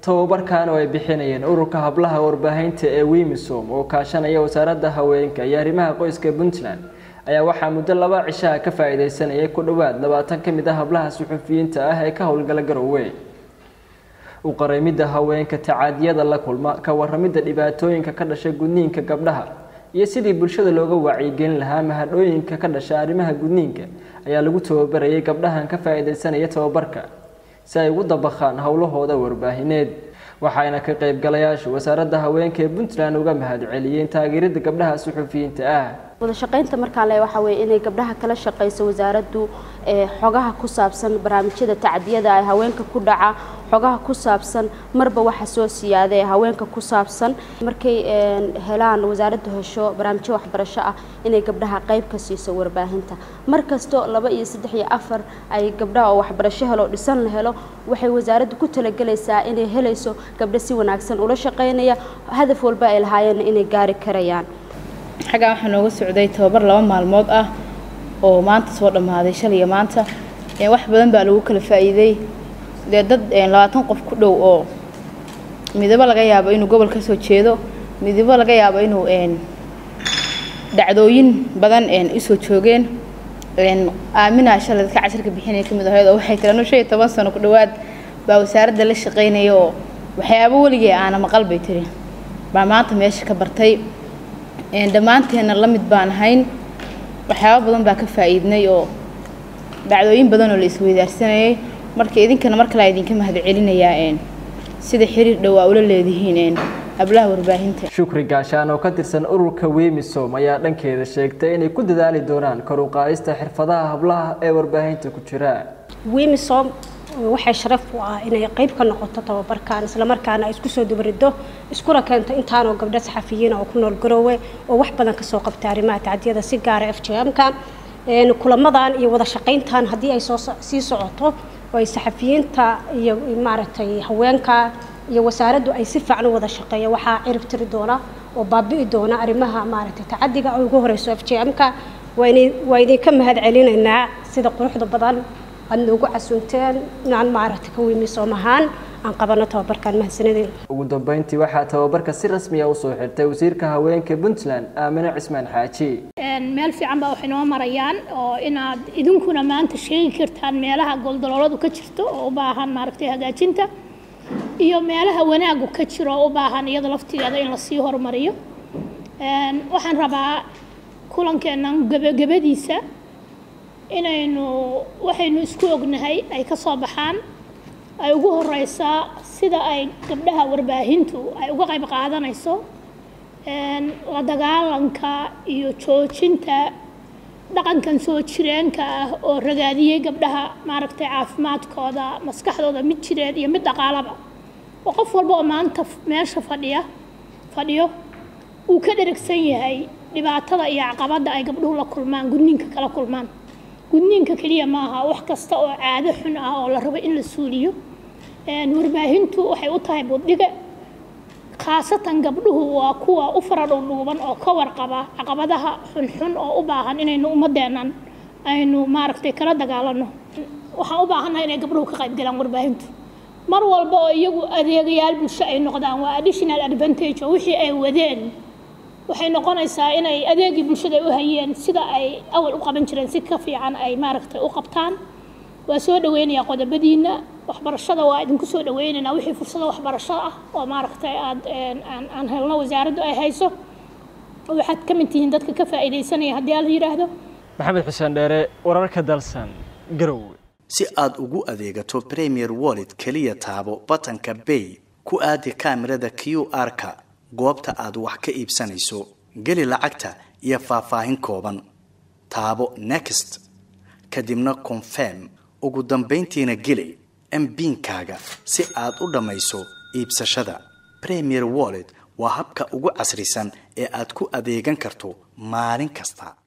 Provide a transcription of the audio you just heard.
tababarkan oo ay bixinayeen ururka hablaha warbaahinta ee wimisom oo kaashanaya wasaaradda haweenka iyo arrimaha qoyska puntland ayaa waxaa muddo laba cishaha ka faa-iideysanayay ku dhowaad labaatan ka mid ah hablaha suxufiyiinta ah ee ka howlgala garowe u qareymidda haweenka tacaadiyada la kulma ka waramidda dhibaatooyinka ka dhasha gudniinka gabdhaha iyo sidii bulshada looga wacyigelin lahaa mahadhooyinka ka dhasha arrimaha gudniinka ayaa lagu tababarayay gabdhahan ka faa-iideysanaya tababarka si ay ugu dabaqaan howlahooda warbaahineed waxaana ka qaybgalayaashu wasaaradda haweenka ee puntland uga mahadceliyeen taageerada gabdhaha suxufiyiinta ah wada shaqaynta markaa le waxaa weeye inay gabdhaha kala shaqayso wasaaraddu xogaha ku saabsan barnaamijyada tacdiyada ee haweenka ku dhaca xogaha ku saabsan marba waxa soo siyaada ee haweenka ku saabsan markay helaan wasaaraddu hesho barnaamijyo waxbarasho ah inay gabdhaha qayb ka siiso warbaahinta mar kasto laba iyo saddex iyo afar ay gabdhaha oo waxbarasho helo dhisan la helo waxay wasaaraddu ku talagelaysaa inay helayso gabdho si wanaagsan ula shaqaynaya hadaf walba ay lahaayeenna inay gaari karayaan xaggaa waxaa nooga socday tababar laba maalmood ah oo maanta soo dhammaaday shalay iyo maanta wax badan baa lagu kala faa'iiday dee dad labaatan qof ku dhow oo midabo laga yaabo inuu gobol ka soo jeedo midabo laga yaabo inuu dhacdooyin badan usoo joogeen aaminaa shalay dadka cashirka bixinaya kamid ahayd oo waxay tiri anu shan iyo toban sano ku dhowaad baa wasaaradda la shaqaynaya oo waxyaabo weligee aana maqal bay tiri baa maanta meesha ka bartay dhammaanteenna la mid baan ahayn waxyaabo badan baa ka faa'iidnay oo dhacdooyin badan oo la isweydaarsanayay marka idinkana mar kale idinka mahadcelinayaa sida xiriir dhow aa ula leedihiin hablaha warbaahinta shukri gaashaan oo ka tirsan ururka wemisom ayaa dhankeeda sheegtay inay ku dadaali doonaan kor u qaadista xirfadaha hablaha ee warbaahinta ku jira wemisom waxay sharaf u ah inay qayb ka noqoto tababarkan islamarkaana ay isku soo dubarido iskuna keento intaanoo gabdho saxafiyiina oo ku nool garoowe oo wax badan kasoo qabta arrimaha tacdiyada si gaara f j m-ka kulamadan iyo wada shaqayntan haddii ay soo sii socoto oo ay saxafiyiinta iyo maaragtay haweenka iyo wasaaraddu ay si fiican u wada shaqeeya waxaa cirib tiri doona oo baabi'i doona arrimaha maaragtay tacadiga oo ugu horeyso f j m-ka waa idinka mahad celinaynaa sida quruxda badan aad noogu casuunteen inaan maaragtay ka wimisoom ahaan aan qabano tababarkan mahadsanideen ugu dambeyntii waxaa tababarka si rasmiya usoo xirtay wasiirka haweenka puntland aamine cismaan xaaji meel fiican baa waxay noo marayaan oo inaad idinkuna maanta sheegi kartaan meelaha goldalooladu ka jirto oo u baahan maaragtay hagaajinta iyo meelaha wanaagu ka jiro oo u baahan iyada laftigeeda in lasii horumariyo waxaan rabaa kulankeennan gebagabadiisa inaynu waxaynu isku ognahay ay ka soo baxaan ay ugu horeysaa sida ay gabdhaha warbaahintu ay uga qayb qaadanayso la dagaalanka iyo joojinta dhaqankan soo jireenka ah oo ragaadiyey gabdhaha maaragtay caafimaadkooda maskaxdooda mid jireed iyo mid dhaqaalaba oo qof walba oo maanta meesha fadhiya fadhiyo uu ka dheragsan yahay dhibaatada iyo caqabadda ay gabdhuhu la kulmaan gudniinka kala kulmaan gudniinka keliya maaha wax kasta oo caado xun ah oo la rabo in la suuliyo warbaahintu waxay u tahay buddhiga khaasatan gabdhuhu waa kuwa u faradhowdhuuban oo ka warqaba caqabadaha xunxun oo u baahan inaynu ummadeennan aynu maaragtay kala dagaalano waxaan u baahannahay inay gabdhuhu ka qayb galaan warbaahintu mar walba oo iyagu adeegayaal bulsho ay noqdaan waa additional advantage oo wixii ay wadeen waxay noqonaysaa inay adeegii bulshada u hayeen sida ay awal u qaban jireen si ka fiican ay maaragtay u qabtaan waa soo dhaweynayaa qodobadiina waxbarashada waa idinku soo dhaweynaynaa wixii fursado waxbarasho ah oo maaragtay aad aan helno wasaaraddu ay hayso waxaad ka mid tihiin dadka ka faa'iidaysanaya haddii ala yidhaahdo maxamed xuseen dheere wararka dalsan garowe si aad ugu adeegato premier wallet keliya taabo batanka bay ku aadi kaamirada q r-ka goobta aad wax ka iibsanayso geli lacagta iyo faahfaahin kooban taabo next kadibna confirm ugu dambayntiina geli mbiinkaaga si aad u dhammayso iibsashada premier wallet waa habka ugu casrisan ee aad ku adeegan karto maalin kasta